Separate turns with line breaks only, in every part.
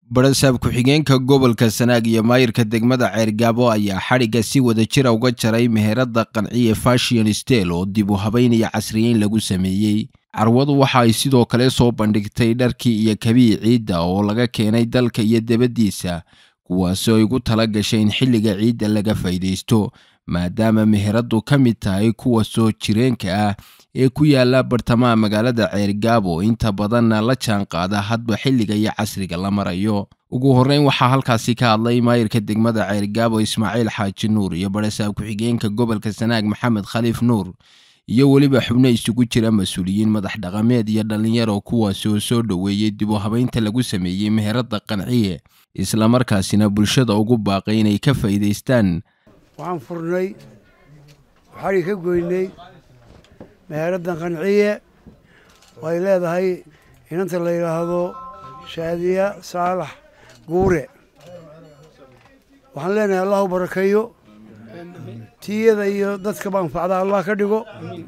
barasaab ku-xigeenka gobolka sanaag iyo maayirka degmada ceergaabo ayaa xadhigga si wada jira uga jaray meherada qanciye fashion stel oo dib u habaynaya casriyeyn lagu sameeyey carwadu waxa ay sidoo kale soo bandhigtay dharkii iyo kabii ciidda oo laga keenay dalka iyo debaddiisa kuwaasi oo igu tala gashay in xilliga ciidda laga faa'iidaysto maadaama meheradu ka mid tahay kuwa soo jireenka ah ee ku yaala bartamaha magaalada ceergaabo inta badanna la jaan qaada hadba xilliga iyo casriga la marayo ugu horreyn waxaa halkaasi ka hadlay maayirka degmada ceergaabo ismaaciil xaaji nuur iyo barasaab ku-xigeenka gobolka sanaag maxamed khaliif nuur iyo weliba xubno isugu jira mas-uuliyiin madax dhaqameed iyo dhallinyaro kuwaasi oo soo dhoweeyey dib u habaynta lagu sameeyey meherada qanciye islamarkaasina bulshada ugu baaqay inay ka faa'iidaystaan
waxaan furnay waxaanay ka goynay meheraddan qanciye oo ay leedahay inanta la yidhaahdo shaadiya saalax guure waxaan leenahay allah u barakeeyo tiyada iyo dadka manfacda allah ka dhigo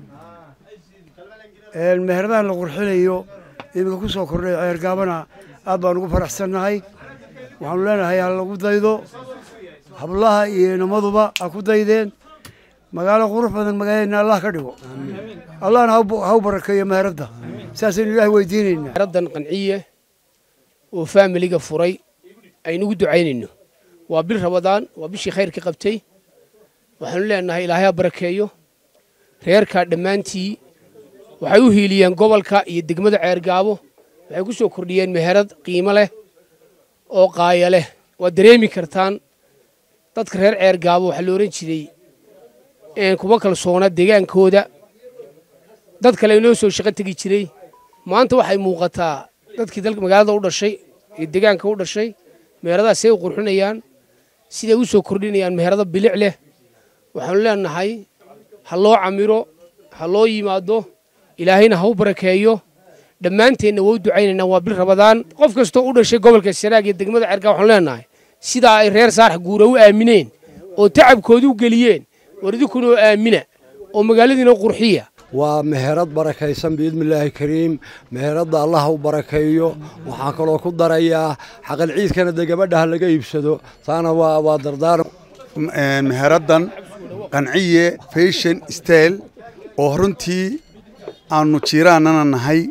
meheradahan la qurxinayo iminka ku soo kordhay ceergaabana aad baan ugu faraxsannahay waxaanu leenahay ha lagu daydo hablaha iyo inamaduba ha ku daydeen magaalo qurux badan magaaladeenna allah ka dhigo allahna ha u barakeeyo meheradda saasaynu ilaah weydiinaynaa
meheraddan qanciye oo faamiliga furay aynugu ducaynayno waa bil rabadaan waa bishii khayrka qabtay waxaanu leenahay ilaahay ha barakeeyo reerkaa dhammaantii waxay u hiiliyeen gobolka iyo degmada ceergaabo waxay ku soo kordhiyeen meherad qiimo leh oo qaaya leh waad dareemi kartaan dadka reer ceergaabo waxaa la odhan jiray kuma kalsoona deegaankooda dad kale inoo soo shaqo tegi jiray maanta waxay muuqataa dadkii dalka magaalada u dhashay iyo deegaanka u dhashay meheradaha say u qurxinayaan siday u soo kordhinayaan meherado bilic leh waxaanu leenahay ha loo camiro ha loo yimaado ilaahayna ha u barakeeyo dhammaanteenna waa u ducaynaynaa waa bil rabadaan qof kastoo u dhashay gobolka sanaag iyo degmada cergaa waxaanu leenahay sidaa ay reer saarax guura u aamineen oo tacabkooda u geliyeen war idinkuna oo aamina oo magaaladiina qurxiya
waa meherad barakaysan biidnillaahi kariim meheradda allah u barakeeyo waxaan kaloo ku darayaa xaqal ciidkana dee gabadhaha laga iibsado taana waa dardaaran
meheraddan qanciye fashion style oo runtii aanu jiiraannana nahay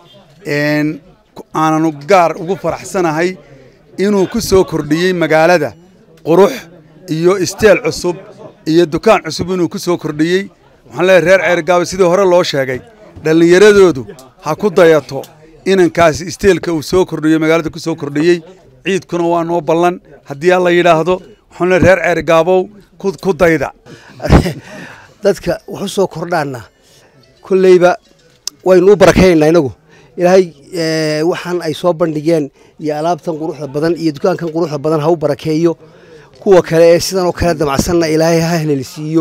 aananu gaar ugu faraxsanahay inuu ku soo kordhiyey magaalada qurux iyo isteel cusub iyo dukaan cusub inuu ku soo kordhiyey waxaan leeyahay reer ceergaaba sidii hore loo sheegay dhallinyaradoodu ha ku dayato inankaasi isteelka uu soo kordhiyo magaalada ku soo kordhiyey ciidkuna waa noo ballan haddii alla yidhaahdo waxaan leeyahay reer ceergaabow ku dayda
dadka waxu soo kordhaanna kolleyba waynu u barakaynaynaa inagu ilaahay waxaan ay soo bandhigeen iyo alaabtan quruxda badan iyo dukaankan quruxda badan ha u barakeeyo kuwa kale ee sidan oo kale damacsanna ilaahay ha helelsiiyo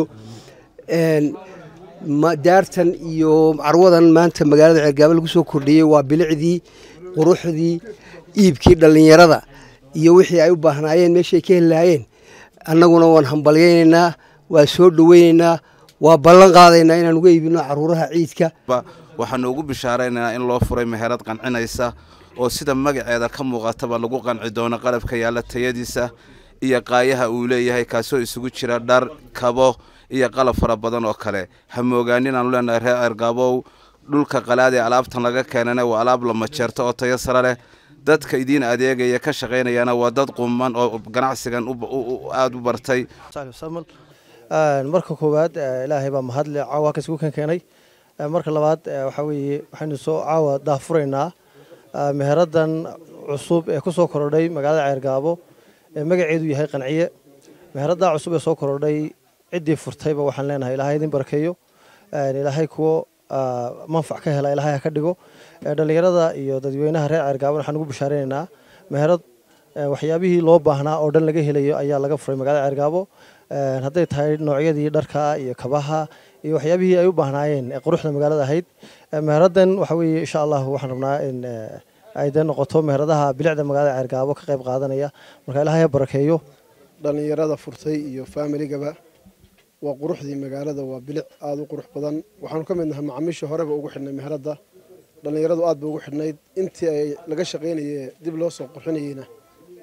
daartan iyo carwadan maanta magaalada ceergaabo lagu soo kordhiyey waa bilicdii quruxdii iibkii dhallinyarada iyo wixii ay u baahnaayeen meeshay ka heli lahaayeen annaguna waan hambalyaynaynaa waa soo dhoweynaynaa waa ballan qaadaynaa inaan uga iibino caruuraha ciidka
waxaanu ugu bishaaraynaynaa in loo furay meherad qancinaysa oo sida magaceeda ka muuqataba lagu qanci doono qalabka yaalla tayadiisa iyo qaayaha uu leeyahay kaasoo isugu jira dhar kabo iyo qalab fara badan oo kale ha moogaanin aanu leenahay reer ceergaabow dhulka qalaad ee alaabtan laga keenana waa alaab la majeerto oo tayo sare leh dadka idiin adeegaya ka shaqaynayana waa dad quman oo ganacsigan aada u bartay
marka koowaad ilaahay baa mahadle caawa halkaas ku kan keenay marka labaad waxaa weeye waxaynu soo caawa daahfuraynaa meheraddan cusub ee ku soo korodhay magaalada ceergaabo ee magaceedu yahay qanciye meheraddaa cusub ee soo korodhay ciddii furtayba waxaan leenahay ilaahay idin barakeeyo ilaahay kuwo manfac ka hela ilaahay ha ka dhigo dhallinyarada iyo dadweynaha reer ceergaabon waxaan ugu bishaaraynaynaa meherad waxyaabihii loo baahnaa oo dhan laga helayo ayaa laga furay magaalada ceergaabo hadday tahay noocyadii dharka iyo kabaha iyo waxyaabihii ay u baahnaayeen ee quruxda magaalada ahayd meheraddan waxa weeye insha allah waxaan rabnaa in ay dee noqoto meheradaha bilicda magaalada ceergaabo ka qayb qaadanaya marka ilaahay ha barakeeyo
dhallinyarada furtay iyo faamiligaba waa quruxdii magaalada waa bilic aada u qurux badan waxaanu ka mid nahay macaamiisha horeba ugu xidhnay meheradda dhallinyaradu aad ba ugu xidhnayd intii ay laga shaqaynayee dib loo soo qurxinayeyna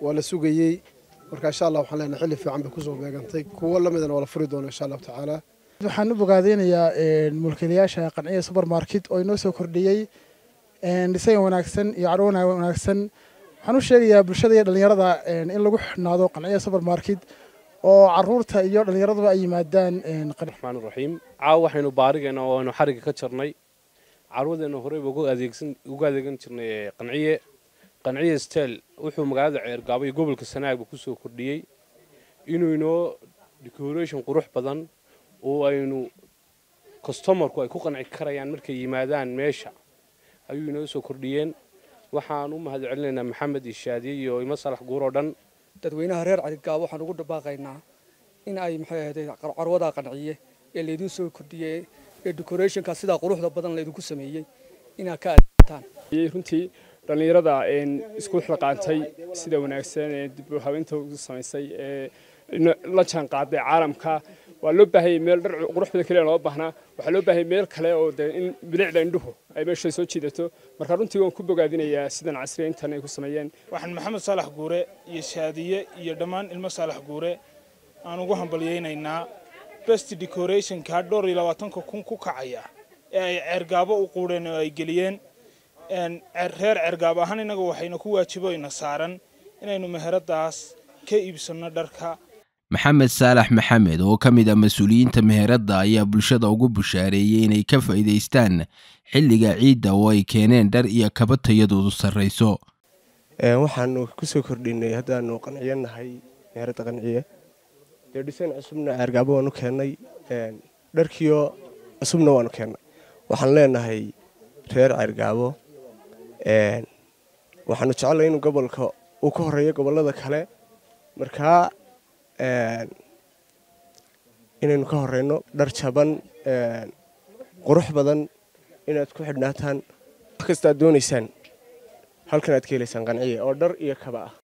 waa la sugayey marka insha allah waxaan leenahay xilli fiican bay kusoo beegantay kuwo lamidana waa la furi doona insha allahu tacaala
waxaan u bogaadeynayaa mulkiilayaasha qanciya supermarket oo inoo soo kordhiyey dhisayn wanaagsan iyo carwo wanaagsan waxaan u sheegayaa bulshada iyo dhallinyarada in lagu xidhnaado qanciya supermarket oo caruurta iyo dhallinyaraduba ay yimaadaan
raxmaan raxiim caawa waxaynu baarigeena oo aynu xariga ka jarnay carwadeena horeyba uga adeegan jirnay qanciye qanciye stel wuxuu magaalada ceergaabo iyo gobolka sanaagba kusoo kordhiyey inuu inoo decoration qurux badan oo aynu customarku ay ku qanci karayaan markay yimaadaan meesha ayuu inoo soo kordhiyeen waxaan u mahad celinaynaa maxamed ishaadiye iyo imo salax guur oo dhan
dadweynaha reer carigaabo waxaan ugu dhabaaqaynaa in ay maxay ahayd carwadaa qanciye ee laydin soo kordhiyey ee decorationka sidaa quruxda badan laydinku sameeyey inaad ka ataan
runtii dhallinyarada isku xilqaantay sida wanaagsan ee dib u habeynta u samaysay ee la jaan qaaday caalamka waa loo baahayay meel dhar quruxda kaliya loo baahnaa waxaa loo baahayay meel kale oo dee in bilicda indhuhu ay meesha soo jiidato marka runtii waan ku bogaadinayaa sidan casriyeyntan ay ku sameeyeen
waxaan maxamed saalax guure iyo shaadiye iyo dhammaan ilmo saalax guure aan ugu hambalyaynaynaa best decorationka dhowr iyo labaatanka kun ku kacaya ee ay ceergaabo u quudheen oo ay geliyeen reer ceergaabo ahaan innaga waxayna ku waajiboyna saaran inaynu meheradaas ka iibsanno dharka
maxamed saalax maxamed oo ka mid ah mas-uuliyiinta meheradda ayaa bulshada ugu bushaareeyey inay ka faa'iidaystaan xilliga ciidda oo ay keeneen dhar iyo kaba tayadoodu sarrayso
waxaanu ku soo kordhinay haddaanu qanciyo nahay meheradda qanciye dee dhisayn cusubna ceergaabo waanu keennay dharkiyo cusubna waanu keennay waxaan leenahay reer ceergaabo waxaanu jecellay inuu gobolka uu ka horeeyo gobollada kale markaa inaynu ka horeyno dhar jaban qurux badan inaad ku xidhnaataan wax kasta aad doonaysaan halkan aad ka helaysaan qanciye oo dhar iyo kaba ah